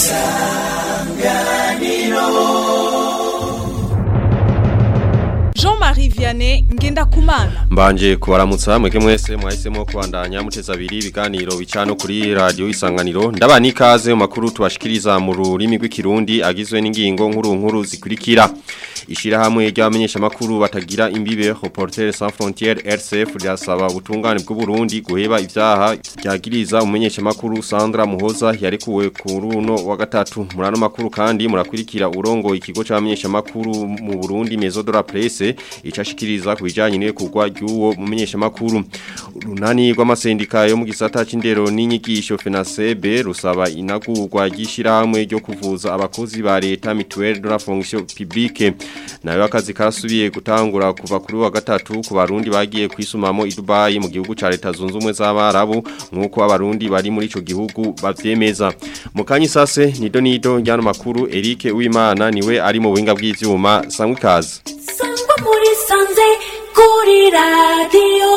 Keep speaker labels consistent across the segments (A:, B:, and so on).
A: Jean-Marie Vianney Ngendakumana
B: Mbanje kubaramutsa mwege mwese mwahisemo kubandanya muteza abiri ibiganiro bicano kuri radio isanganiro ndabani ikaze mu makuru tubashikiriza mu rurimi rw'ikirundi agizwe n'ingingo nkuru nkuru zikurikira Ishirahamwe ry'abamenyesha makuru batagira imbibe Reporters sans frontières RCF ryasaba ubutungane bw'u Burundi guheba ivyaha ryagiriza umumenyesha makuru Sandra Muhoza yarekuwe ku runo wa gatatu murano makuru kandi murakurikira urongo ikigo c'abamenyesha makuru mu Burundi Maison de la Presse icashikiriza kubijanye n'ekugwa ry'uwo mumenyesha makuru runani rw'amasendika yo mu gisata c'indero n'inyigisho FENASEB rusaba inagurwa ry'ishirahamwe ryo kuvuza abakozi ba leta mutuelle de la fonction publique nayo akazi karasubiye gutangura kuva kuri wa gatatu ku barundi bagiye kwisumamo i Dubai mu gihugu ca leta zunze ubumwe z'abarabu nkuko abarundi bari muri ico gihugu bavyemeza mu kanyi sase nido nido njyana makuru Eric Uwimana niwe ari mu buhinga bw'ivyuma sangwe kazi
C: sangwa muri sanze kuri radiyo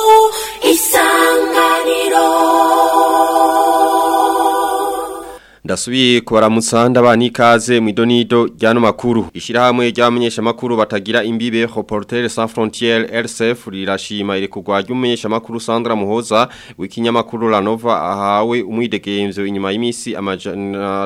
C: isanganiro
B: Ndasubiye kubaramutsa ndabani ikaze mu idonido ryano makuru. Ishirahamwe ry'abamenyesha makuru batagira imbibe Reporters sans frontières RCF rirashima ile kugwa ry'umumenyesha makuru Sandra Muhoza w'ikinyamakuru La Nova ahawe umwidegemvyo inyuma y'imisi amajana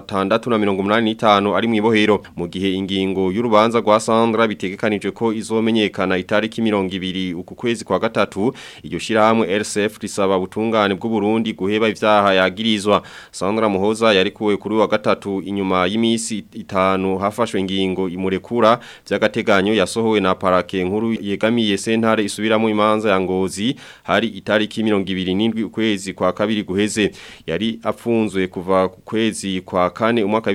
B: 685 ari mu ibohero mu gihe ingingo y'urubanza rwa Sandra bitegekanijwe ko izomenyekana itariki 20 uku kwezi kwa gatatu iryo shirahamwe RCF risaba ubutungane bw'u Burundi guheba ivyaha yagirizwa Sandra Muhoza yari yarekuwe kuri wa gatatu inyuma y'imisi itanu hafashwe ingingo imurekura by'agateganyo yasohowe na parake nkuru yegamiye sentare isubiramo imanza ya ngozi hari itariki 27 ukwezi kwa kabiri guheze yari apfunzwe kuva ku kwezi kwa kane umwaka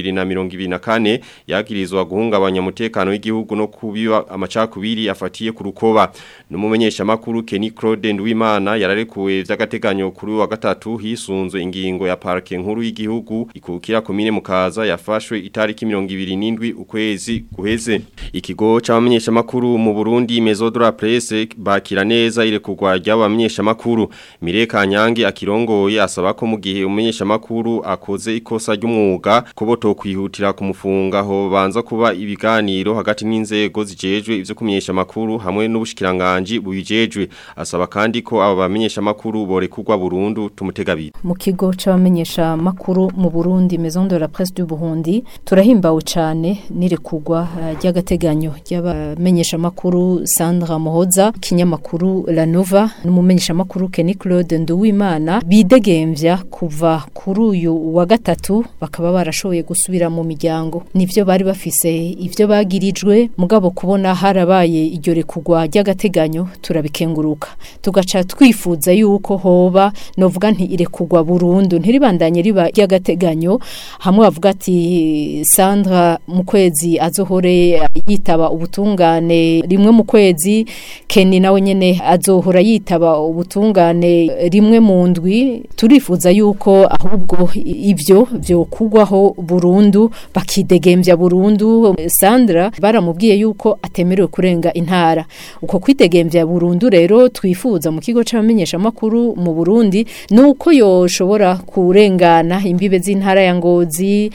B: 2024 yagirizwa guhungabanya umutekano w'igihugu no kubiba amacakubiri afatiye ku rukoba numumenyesha makuru Kenny Claude Ndwimana yararekuwe by'agateganyo kuri wa gatatu hisunzwe ingingo ya parake nkuru y'igihugu ikukira komine mukaza yafashwe itariki 27 ukwezi guheze ikigo c'abamenyesha makuru mu Burundi Maison de la Presse bakira neza ile kugwa ry'abamenyesha makuru Mireka Nyange akirongoye asaba ko mu gihe umumenyesha makuru akoze ikosa ry'umwuga ko boto kwihutira kumufunga ho banza kuba ibiganiro hagati n'inzego zijejwe ivyo kumenyesha makuru hamwe n'ubushikiranganje bubijejwe asaba kandi ko aba bamenyesha makuru borekugwa burundu tumutegabira
D: mu kigo c'abamenyesha makuru mu Burundi Maison de la Presse du Burundi turahimbawe cyane nirekugwa ry'agateganyo ry'abamenyesha makuru Sandra Muhoza kinyamakuru La Nova n'umumenyesha makuru Kenny Claude Nduwimana bidegemvya kuva kuri uyu wa gatatu bakaba barashoboye gusubira mu miryango nivyo bari bafise ivyo bagirijwe mugabo kubona harabaye iryo rekugwa ry'agateganyo turabikenguruka tugaca twifuza yuko hoba novuga nti irekugwa burundu ntiribandanye riba ry'agateganyo hamwe bavuga ati Sandra mu kwezi azohore yitaba ubutungane rimwe mu kwezi Kenny nawe nyene azohora yitaba ubutungane rimwe mu ndwi turifuza yuko ahubwo ivyo byo kugwaho burundu bakidegemvya burundu Sandra baramubwiye yuko atemerewe kurenga intara uko kwidegemvya burundu rero twifuza mu kigo c'abamenyesha makuru mu Burundi nuko yoshobora kurengana imbibe z'intara ya ngozi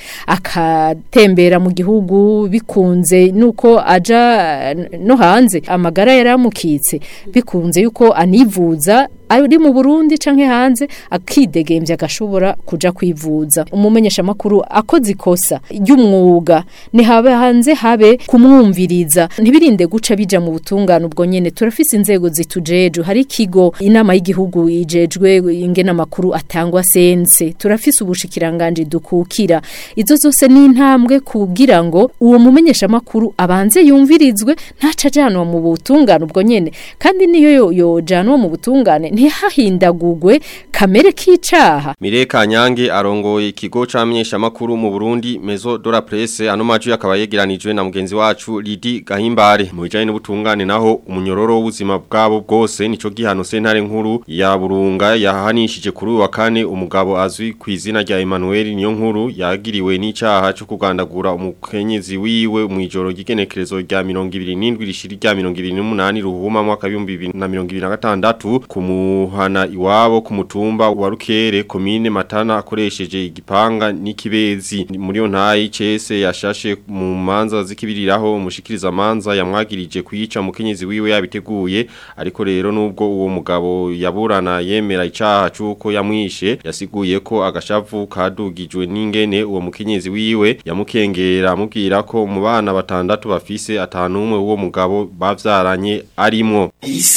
D: akatembera mu gihugu bikunze nuko aja no hanze amagara yaramukitse bikunze yuko anivuza ari mu Burundi canke hanze akidegemvya agashobora kuja kwivuza umumenyesha makuru akoze ikosa ry'umwuga ni habe hanze habe kumwumviriza ntibirinde guca bija mu butungane ubwo nyene turafise inzego zitujeje hari ikigo inama y'igihugu ijejwe ingena makuru atangwa sense turafise ubushikiranganje dukukira izo zose ni intambwe kugira ngo uwo mumenyesha makuru abanze yumvirizwe ntaca janwa mu butungane ubwo nyene kandi niyo yojanwa mu butungane ntihahindagugwe kamere k'icaha
B: Mireka Nyange arongoye ikigo c'amenyesha makuru mu Burundi Maison de la Presse ano maju yakaba yegeranijwe na mugenzi wacu Lidi Gahimbare mu bijanye n'ubutungane naho umunyororo w'ubuzima bwabo bwose nico gihano sentare nkuru ya Burunga yahanishije kuri wa kane umugabo azwi ku izina rya Emmanuel niyo nkuru yagiriwe n'icaha cyo kugandagura umukenyezi wiwe mu ijoro ry'igenekerezo rya 27 rishiri rya 28 ruhuma mwaka 2026 ku muhana iwabo ku mutumba wa Rukere komine Matana akoresheje igipanga n'ikibezi muri yo ntayi cese yashashe mu manza zikibiriraho umushikiriza manza yamwagirije kwica mukenyezi wiwe yabiteguye ariko rero nubwo uwo mugabo yaburana yemera icaha cuko yamwishe yasiguye ko agashavu kadugijwe n'ingene uwo mukenyezi wiwe yamukengera amubwira ko mu bana batandatu bafise atanu umwe uwo mugabo bavyaranye arimwo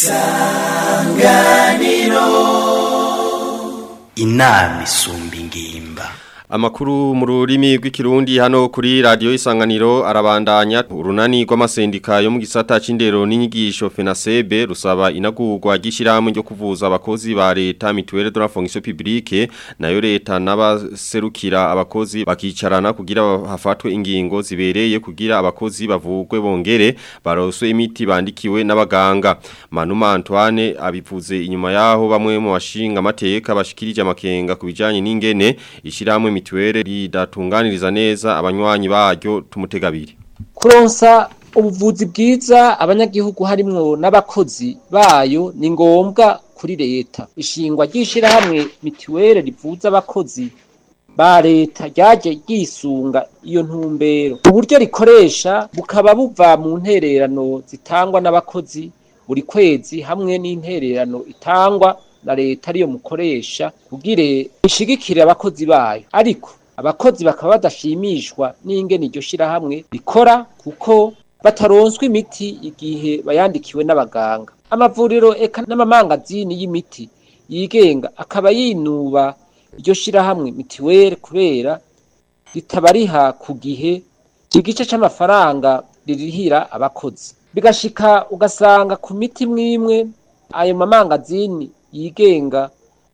E: inama isumba ingimba
B: Amakuru mu rurimi rw'ikirundi hano kuri radio isanganiro arabandanya urunani rw'amasendika yo mu gisata c'indero n'inyigisho FENASEB rusaba inagurwa gishirahamwe ryo kuvuza abakozi ba leta mutuelle de la fonction publique nayo leta n'abaserukira abakozi bakicarana kugira hafatwe ingingo zibereye kugira abakozi bavugwe bongere baroswe imiti bandikiwe n'abaganga Manuma Antoine abivuze inyuma yaho bamwe mu bashinga amateka bashikirije amakenga kubijanye n'ingene ishirahamwe mituwele ridatunganiriza neza abanywanyi baryo tumutegabiri
F: kuronsa ubuvuzi bwiza abanyagihugu harimwo n'abakozi bayo ni ngombwa kuri leta ishingwa ry'ishirahamwe mituwele rivuza abakozi ba leta ryaje ryisunga iyo ntumbero uburyo rikoresha bukaba buva mu ntererano zitangwa n'abakozi buri kwezi hamwe n'intererano itangwa na leta ariyo mukoresha kugire ishigikire abakozi bayo ariko abakozi bakaba badashimishwa n'ingene iryo shirahamwe rikora kuko bataronswa imiti igihe bayandikiwe n'abaganga amavuriro eka n'amamangazini y'imiti yigenga akaba yinuba iryo shirahamwe mitiwere kubera ritabariha ku gihe igice c'amafaranga ririhira abakozi bigashika ugasanga ku miti mwimwe ayo mamangazini yigenga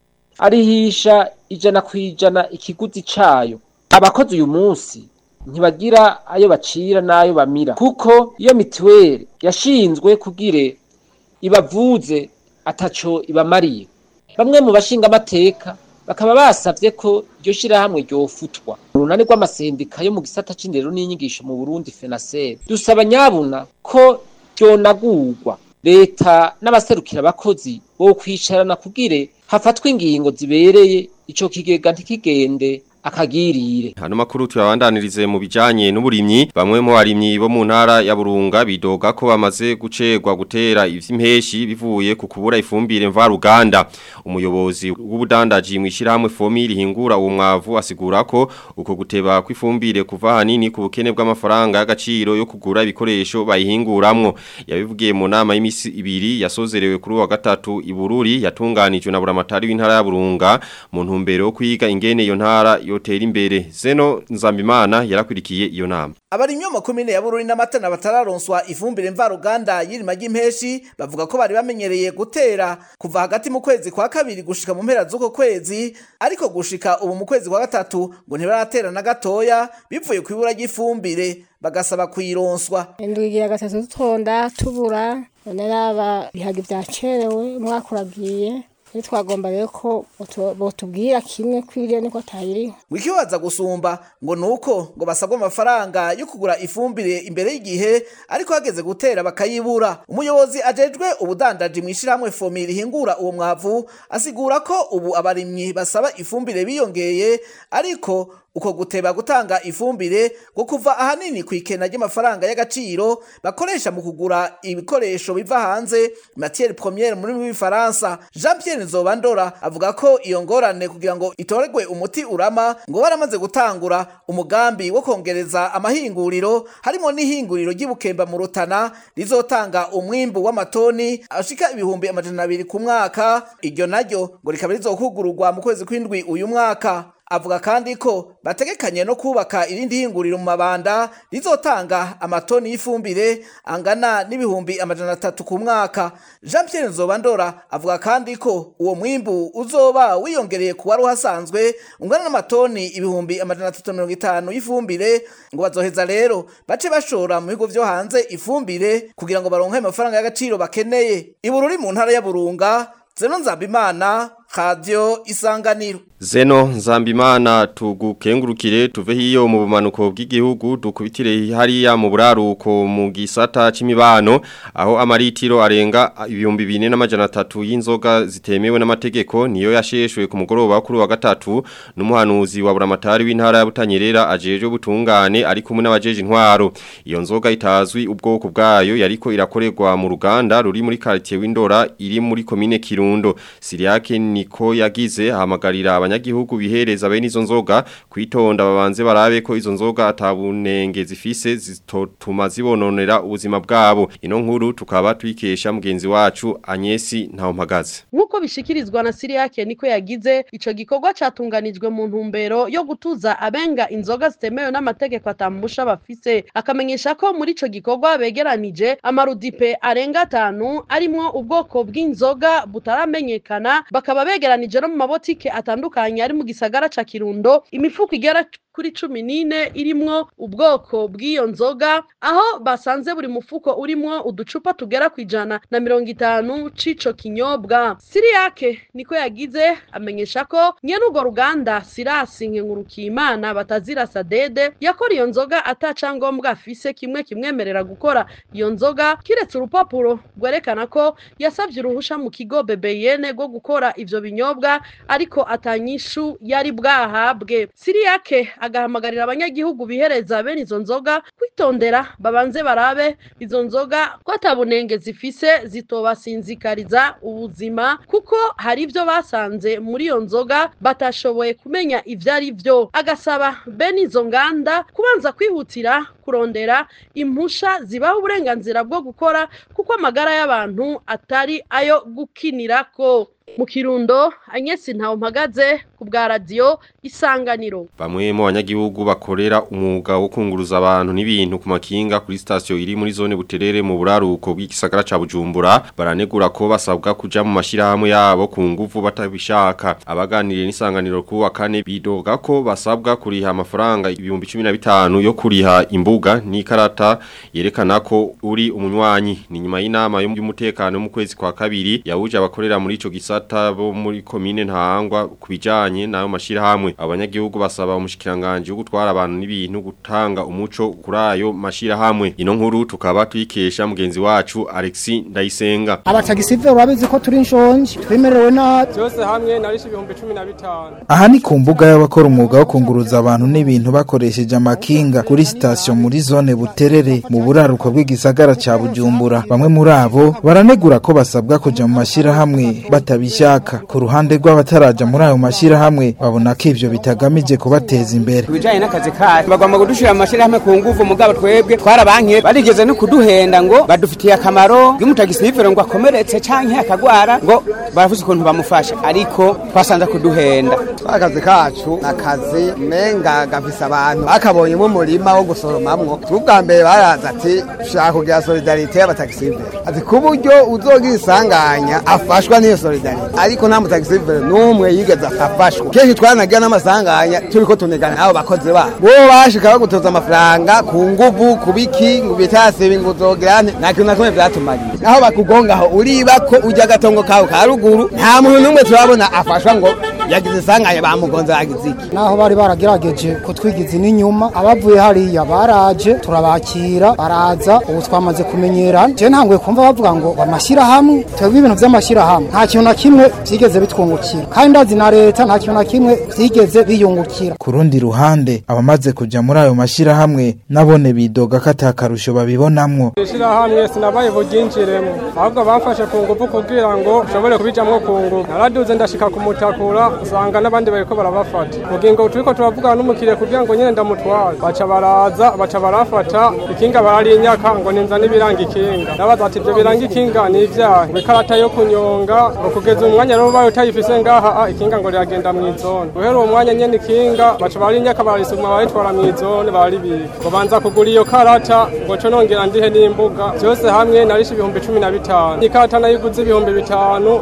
F: arihisha ijana ku ijana ikiguzi cayo abakozi uyu munsi ntibagira ayo bacira n'ayo bamira kuko iyo mituweli yashinzwe kugire ibavuze ataco ibamariye bamwe mu bashinga amateka bakaba basavye ko iryo shirahamwe ryofutwa urunani rw'amasendika yo mu gisata c'indero n'inyigisho mu Burundi FENASEB dusaba nyabuna ko ryonagurwa leta n'abaserukira abakozi bo kwicarana kugire hafatwa ingingo zibereye ico kigega ntikigende akagirire
B: Hano makuru tuyabandanirize mu bijanye n'uburimyi bamwe mu barimyi bo mu ntara ya Burunga bidoga ko bamaze gucegwa gutera ivy'impeshi bivuye ku kubura ifumbire mvaruganda umuyobozi w'ubudandaji mu ishirahamwe fomi rihingura uwo mwavu asigura ko uko guteba kw'ifumbire kuva hanini ku bukene bw'amafaranga y'agaciro yo kugura ibikoresho bayihinguramwo yabivugiye mu nama y'imisi ibiri yasozerewe kuri wa gatatu ibururi yatunganijwe na buramatari w'intara ya Burunga mu ntumbero yo kwiga ingene iyo ntara yotera imbere zeno nzambimana yarakurikiye iyo nama
G: abarimyi bo mu komine ya bururi n'amatana batararonswa ifumbire mvaruganda y'irima ry'impeshi bavuga ko bari bamenyereye gutera kuva hagati mu kwezi kwa kabiri gushika mu mpera z'uko kwezi ariko gushika ubu mu kwezi kwa gatatu ngo ntibaratera na gatoya bivuye ku ibura ry'ifumbire bagasaba kuyironswa
H: indwigira gatatu dutonda tubura none raba bihaga vyacerewe umwaka uragiye twagomba rero ko botubwira kimwe kwiriye niko tayiriho
G: wikibaza gusumba ngo nuko ngo basabwa amafaranga yo kugura ifumbire imbere y'igihe ariko hageze gutera bakayibura umuyobozi ajejwe ubudandaji mu ishirahamwe fomi rihingura uwo mwavu asigura ko ubu abarimyi basaba ifumbire biyongeye ariko uko guteba gutanga ifumbire ngo kuva ahanini ku ikena ry'amafaranga y'agaciro bakoresha mu kugura ibikoresho biva hanze matière première muri w'ifaransa Jean Pierre Nzobandora avuga ko iyo ngorane kugira ngo itoregwe umuti urama ngo baramaze gutangura umugambi wo kongereza amahinguriro harimo n'ihinguriro ry'ibukemba mu Rutana rizotanga umwimbu w'amatoni ashika ibihumbi amajana abiri ku mwaka iryo naryo ngo rikaba rizokugururwa mu kwezi kw'indwi uyu mwaka avuga kandi ko bategekanye no kubaka irindi hinguriro mu mabanda rizotanga amatoni y'ifumbire angana n'ibihumbi amajana atatu ku mwaka Jean Pierre Nzobandora avuga kandi ko uwo mwimbu uzoba wiyongereye ku wari uhasanzwe ungana n'amatoni ibihumbi amajana atatu mirongo itanu y'ifumbire ngo bazoheza rero bace bashora mu bigo vyo hanze ifumbire kugira ngo baronke amafaranga y'agaciro bakeneye ibururi mu ntara ya Burunga Zeno Nzabimana radio isanganiro
B: Zeno Nzambimana tugukengurukire tuve hiyo mu bumanuko bw'igihugu dukubitire hariya mu buraruko mu gisata c'imibano aho amaritiro arenga ibihumbi bine n'amajana atatu y'inzoga zitemewe n'amategeko niyo yasheshwe ku mugoroba kuri wa gatatu n'umuhanuzi wa buramatari w'intara ya Butanyerera ajeje butungane ari kumwe n'abajeje intwaro iyo nzoga itazwi ubwoko bwayo yariko irakorerwa mu ruganda ruri muri quartier w'Indora iri muri commune Kirundo Siriake niko yagize hamagarira abanyagihugu bihereza bene izo nzoga kwitonda babanze barabe ko izo nzoga atabunenge zifise zitotuma zibononera ubuzima bwabo ino nkuru tukaba twikesha mugenzi wacu Anyesi Ntawmpagaze
I: Nkuko bishikirizwa na Siriake niko yagize ico gikorwa catunganijwe mu ntumbero yo gutuza abenga inzoga zitemewe n'amategeko atamusha bafise akamenyesha ko muri ico gikorwa begeranije amarudipe arenga atanu arimwo ubwoko bw'inzoga butaramenyekana bakaba begeranije no mu mabotike atandukanye ari mu gisagara ca Kirundo imifuko igera kuri cumi n'ine irimwo ubwoko bw'iyo nzoga aho basanze buri mufuko urimwo uducupa tugera ku ijana na mirongo itanu c'ico kinyobwa siriyake niko yagize amenyesha ko nyene urwo ruganda sirasi nkenkurukiyimana batazira sadede yakora iyo nzoga atacangombwa afise kimwe kimwemerera gukora iyo nzoga kiretse urupapuro rwerekana ko yasavye uruhusha mu kigo bebeyene rwo gukora ivyo binyobwa ariko atanyishu yari bwahabwe siriyake agahamagarira abanyagihugu bihereza bene izo nzoga kwitondera babanze barabe izo nzoga ko atabunenge zifise zitobasinzikariza ubuzima kuko hari ibyo basanze muri iyo nzoga batashoboye kumenya ibyo ari byo agasaba bene izo nganda kubanza kwihutira kurondera impusha zibaha uburenganzira bwo gukora kuko amagara y'abantu atari ayo gukinirako mu kirundo anyesi ntawe mpagaze ku bwa radiyo isanganiro
B: Bamwe mu banyagihugu bakorera umwuga wo kunguruza abantu n'ibintu ku makinga kuri station iri muri zone buterere mu buraruko bw'igisagara ca Bujumbura baranegura ko basabwa kuja mu mashirahamwe yabo ku nguvu batabishaka abaganiriye n'isanganiro ku wa kane bidoga ko basabwa kuriha amafaranga ibihumbi 15 yo kuriha imbuga n'ikarata yerekana ko uri umunywanyi ni nyuma y'inama y'umutekano mu kwezi kwa kabiri yahuje abakorera muri ico gisata bo muri komine ntahangwa kubijanye nayo mashirahamwe abanyagihugu basaba umushikiranganje wo gutwara abantu n'ibintu gutanga umuco kuri ayo mashirahamwe ino nkuru tukaba twikesha mugenzi wacu Alexis Ndayisenga
J: abatagisive urabizi ko turi inshonje twemerewe nabi
K: byose hamwe narishe ibihumbi 15
L: aha ni ku mbuga y'abakora umwuga wo kunguruza abantu n'ibintu bakoresheje amakinga kuri sitasiyo muri zone buterere mu buraruko bw'igisagara ca bujumbura bamwe muri abo baranegura ko basabwa kuja mu mashirahamwe batabishaka ku ruhande rw'abataraja muri ayo mashirahamwe babona ko ivyo bitagamije kubateza imbere
M: bijanye n'akazi kacu bagomba kudushira mu mashirahamwe ku nguvu mugabo twebwe twarabankiye barigeze no kuduhenda ngo badufitiye akamaro y'umutagisivero ngo akomeretse canke akagwara ngo baravuze ukuntu bamufasha ariko twasanze kuduhenda
N: akazi kacu nakazi menga gafise abantu bakabonye mu murima wo gusoromamwo tubwa mbere baraza ati shaka kugira solidarite y'abatagisivero ati ku buryo uzogira isanganya afashwa n'iyo solidarite ariko nta mutagisivero n'umwe yigeze afashwa kenshi twanagira n'amasanganya turiko tunigana n'abo bakozi babo bo bashika bagutoza amafaranga ku nguvu ku biki ngo bitasibe ngo uzogira nte nta kintu na kimwe vyatumariye naho bakugongaho uriba ko ujya agatongo kawe ka ruguru nta muntu n'umwe turabona afashwa ngo yagize isanganya bamugonze yagize iki
J: naho bari baragerageje kutwigiza n'inyuma abavuye hariya baraje turabakira baraza ubu twamaze kumenyerana je ntanguye kumva bavuga ngo amashyirahamwe twebwe ibintu vy'amashyirahamwe nta kintu na kimwe vyigeze bitwungukira kandi ndazi na leta nta kintu na kimwe vyigeze biyungukira
L: ku rundi ruhande abamaze kuja muri ayo mashirahamwe nabone bidoga ko atakarusho babibonamwo
K: ishirahamwe sinabaye buryinjiremo ahubwo bamfashe ku nguvu kugira ngo ushobore kubijamwo ku nguvu naraduze ndashika kumutakura usanga n'abandi bariko barabafata mugingo turiko turavugana n'umukiriya kugira ngo nyene ndamutware baca baraza baca barafata ikinga bararinyaka ngo ninza n'ibiranga ikinga nabaza ati ivyo biranga ikinga ni ivyaha ngo ikarata yo kunyonga ngo kugeza umwanya rero ubaye utayifise ngaha ah, ikinga ngo riragenda mw'izone guhera uwo mwanya nyene ikinga baca bararinyaka bararisuma baritwara mw'izone bararibika ngo banza kugura iyo karata ngo co nongera ndihe n'imbuga vyose hamwe narishe ibihumbi cumi na bitanu ikarata nayiguze ibihumbi bitanu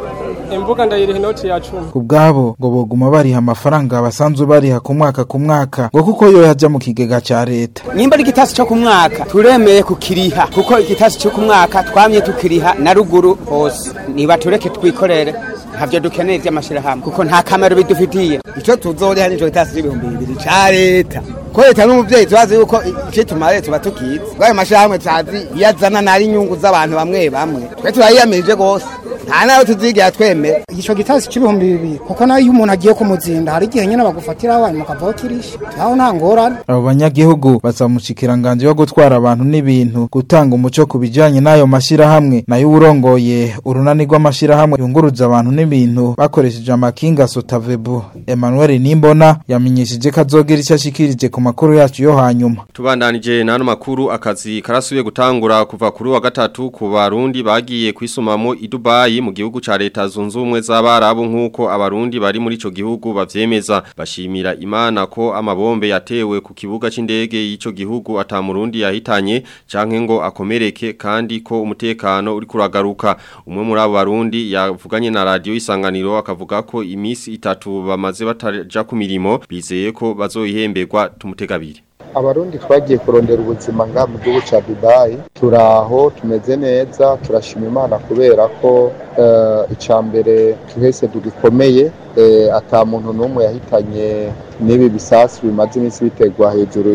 K: imbuga ndayiriha inoti ya cumi
L: ku bwabo ngo boguma bariha amafaranga basanzwe bariha ku mwaka ku mwaka ngo kuko yo yaja mu kigega ca leta
M: nimba ari igitasi cyo ku mwaka turemeye kukiriha kuko igitasi cyo ku mwaka twamye tukiriha na ruguru hose niba tureke twikorere ntabyo dukeneye by'amashyirahamwe kuko nta kamaro bidufitiye
N: icyo tuzoriha nico gitasi c'ibihumbi bibiri ca leta ko leta n'umuvyeyi tubazi yuko icyo tumariye tuba tukizi bwayo mashyirahamwe tuzi iyo azana nari inyungu z'abantu bamwe bamwe twe turayiyamirije rwose nta nayo tuzigira twemera
J: ico gitasi c'ibihumbi bibiri kuko nayo iyo umuntu agiye kumuzinda hari igihe nyene bagufatira abantu mukavaho kirisha aho nta ngorane
L: abo banyagihugu basaba umushikiranganje wo gutwara abantu n'ibintu gutanga umuco ku bijanye n'ayo mashyirahamwe nayo urongoye urunani rw'amashyirahamwe yunguruza abantu n'ibintu bakoresheje amakinga sotavebu emmanuel nimbona yamenyesheje ko azogera icyo ashikirije ku makuru yacu yo hanyuma
B: Tubandanije n'ano makuru akazi karasubiye gutangura kuva kuri wa gatatu ku barundi bagiye kwisumamo i Dubai mu gihugu ca leta zunze ubumwe z'abarabu nk'uko abarundi bari muri ico gihugu bavyemeza bashimira imana ko amabombe yatewe ku kibuga c'indege y'ico gihugu ata murundi yahitanye canke ngo akomereke kandi ko umutekano uri kuragaruka umwe muri abo barundi yavuganye na radio isanganiro akavuga ko imisi itatu bamaze bataja ku mirimo bizeye ko bazoyihemberwa tumutegabiri
O: abarundi twagiye kurondera ubuzima nga mu gihugu cya dubayi turaho tumeze neza turashima imana kubera ko icya mbere tuhese dugikomeye ata muntu n'umwe yahitanye n'ibi bisasu bimaze iminsi bitegwa hejuru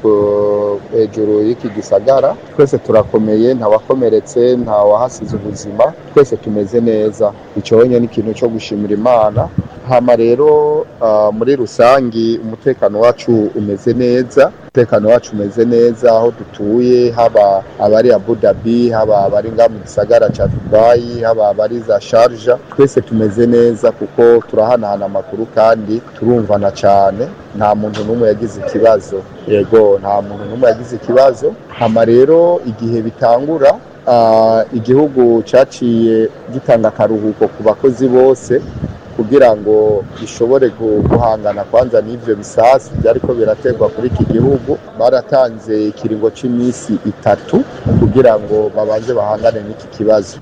O: hejuru y'iki gisagara twese turakomeye ntawakomeretse ntawahasize ubuzima twese tumeze neza icyo wenyine ni ikintu cyo gushimira imana hama rero muri rusangi umutekano wacu umeze neza umutekano wacu umeze neza aho dutuye haba abari Abu Dhabi haba abari nga mu gisagara cya Dubai haba abari za Sharjah twese tumeze neza kuko turahanahana amakuru kandi turumvana cyane nta muntu n'umwe yagize ikibazo yego nta muntu n'umwe yagize ikibazo hama rero igihe bitangura igihugu cyaciye gitanga akaruhuko ku bakozi bose kugira ngo bishobore guhangana kwanza n'ibyo bisasu byariko biraterwa kuri iki gihugu baratanze ikiringo cy'iminsi itatu kugira ngo babanze bahangane n'iki kibazo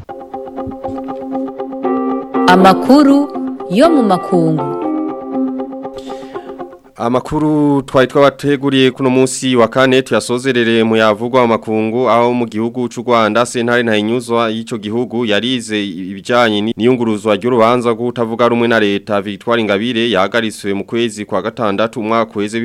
P: amakuru yo mu makungu
B: Amakuru twari twabateguriye kuno munsi wa kane tuyasozerere mu yavugwa amakungu aho mu gihugu cy'u Rwanda sentare nta inyuzwa y'ico gihugu yarize ibijanye n'iyunguruzwa ry'urubanza rwo kutavuga rumwe na leta Victoire Ingabire yahagariswe mu kwezi kwa gatandatu umwaka weze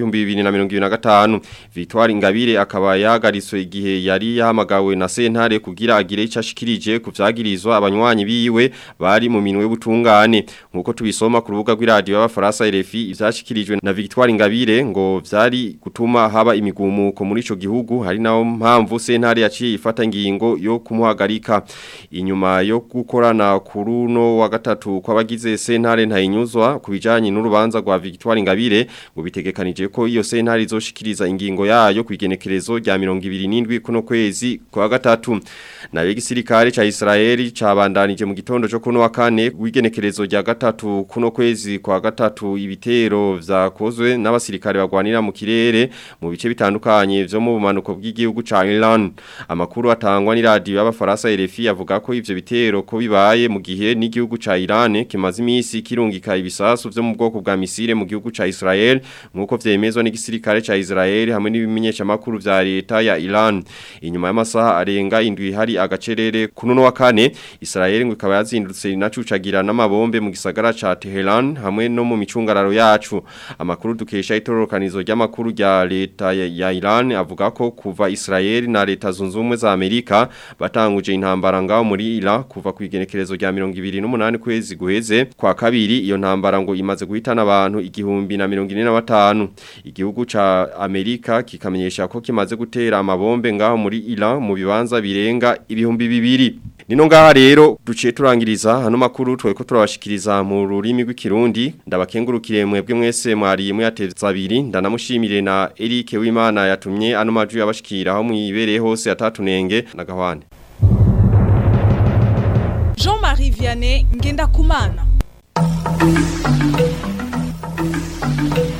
B: 2025 Victoire Ingabire akaba yahagariswe igihe yari yahamagawe na sentare kugira agire icyo ashikirije ku vyagirizwa abanywanyi biwe bari mu minwe butungane nkuko tubisoma ku rubuga rw'iradio y'abafaransa RFI ivyashikirijwe na Victoire Victoire Ingabire ngo vyari gutuma haba imigumuko muri ico gihugu hari naho mpamvu sentare yaciye ifata ingingo yo kumuhagarika inyuma yo gukorana kuruno wa gatatu kw'abagize sentare ntayinyuzwa kubijanye n'urubanza rwa Victoire Ingabire ngo bitegekanije ko iyo sentare izoshikiriza ingingo yayo kwigenekerezo rya 27 kuno kwezi kwa gatatu na igisirikare ca Israeli cabandanije mu gitondo cyo kuno wa kane wigenekerezo rya gatatu kuno kwezi kwa gatatu ibitero vyakozwe n'abasirikare bagwanira mu kirere mu bice bitandukanye vyo mu bumanuko bw'igihugu ca Iran amakuru atangwa ni radio y'abafaransa RFI avuga ko ivyo bitero ko bibaye mu gihe n'igihugu ca Iran kimaze imisi kirungika ibisasu vyo mu bwoko bwa misile mu gihugu ca Israel nkuko vyemezwa n'igisirikare ca Israel hamwe n'ibimenyesha makuru vya leta ya Iran inyuma y'amasaha arenga indwi hari agacerere kuno wa kane Israel ngo ikaba yazindutse inacucagira n'amabombe mu gisagara ca Tehran hamwe no mu micungararo yacu amakuru dukesha itororokanizo ry'amakuru rya leta ya, ya Iran avuga ko kuva Israel na leta zunze ubumwe za Amerika batanguje intambara ngaho muri Iran kuva ku igenekerezo rya 28 kwezi guheze kwa kabiri iyo ntambara ngo imaze guhitana abantu igihumbi na 45 igihugu ca Amerika kikamenyesha ko kimaze gutera amabombe ngaho muri Iran mu bibanza birenga ibihumbi bibiri Nino ngaha rero duciye turangiriza hano makuru tweko turabashikiriza mu rurimi rw'ikirundi ndabakengurukire mwebwe mwese mwari muyateza abiri ndanamushimire na Eric Wimana yatumye ano maju yabashikira aho mwibereye hose atatunenge na gahwane
A: Jean-Marie Vianney ngenda kumana